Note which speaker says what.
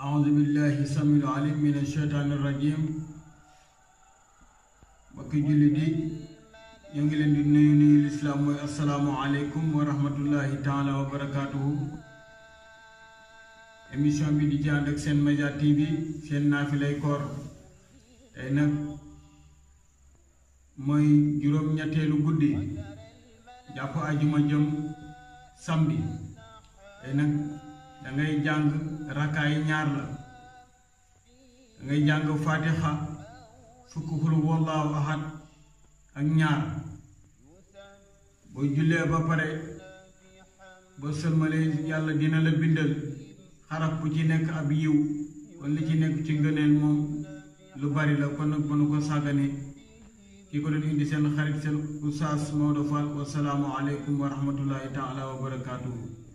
Speaker 1: أعوذ بالله السميع العليم من الشيطان الرجيم mbokki jullit yi ñu ngi leen di nuyu nuyu lislaam mooy asalaamu aleykum wa rahmatullahi taala wa barakaatuhu émission bi di ci ànd ak seen média tv seen naafilay koor tey nag mooy juróom-ñetteelu guddi jàpp ajuma jëm samedi tey nag dangay jàng rakkaa yi ñaar la dangay jàng fatiha fukk xul wallaahu ahad ak ñaar boo jullee ba pare ba sëlmalee yàlla dina la bindal xaraf bu ci nekk ab yiw kon li ci nekk ci ngëneel moom lu bari la kon nag mënu ko sàggane ki ko doon indi seen xarit seen Oustaz Maodo Fall wasalaamu aleykum wa rahmatullahi taala wa barakaatuhu